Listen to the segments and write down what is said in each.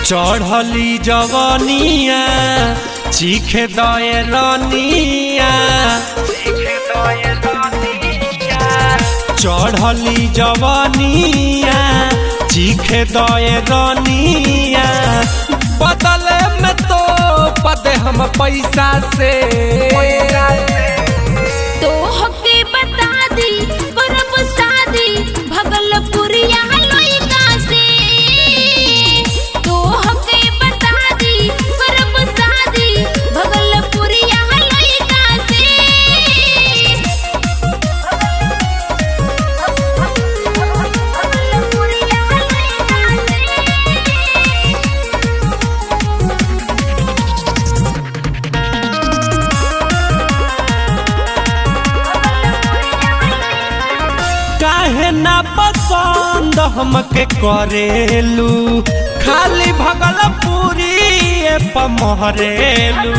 चढ़ली जवनिया चीखे दए रनिया चढ़ली जवनिया चीखे दए रनिया बदले में तो पदे हम पैसा से तो हके बता दी करब शादी भगलपुरिया लइका से तो हके बता दी करब शादी भगलपुरिया लइका से भगलपुरिया लइका से काहे ना पसंद हमके करेलू खाली भगलपुरी पमहरेलू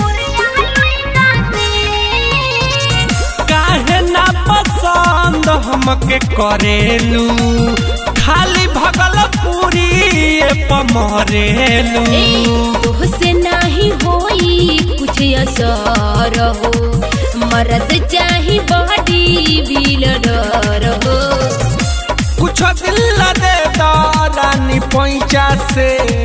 काहे ना पसंद हमके करेलू खाली भगलपुरी पमहरेलू से नाही होई कुछ असर हो मरद चाही बॉडी बिल्डर हो कुछ दिल दे दो रानी पैंचा से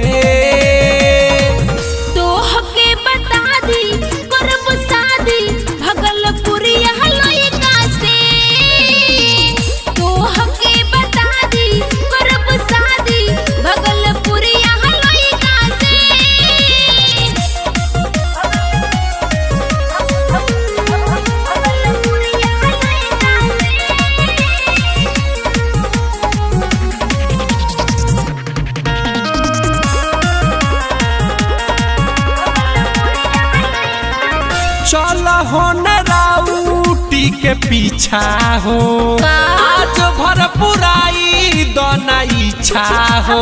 तो हके बता दी करब शादी भगलपुरिया लइका से तो हके बता दी करब शादी भगलपुरिया लइका से चल हो न राउटी के पीछा हो का? आज भर पुराई दोना इच्छा हो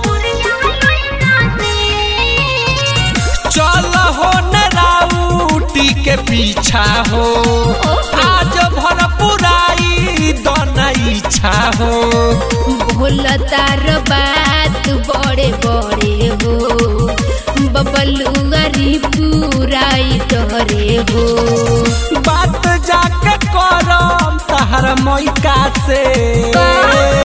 चल हो न राउटी के पीछा हो आज भर पुराई दोना इच्छा हो भोला तार बात बड़े बड़े हो बबलू गरीब पुराई तोरे हो बात जाके करम तहर मैका से का?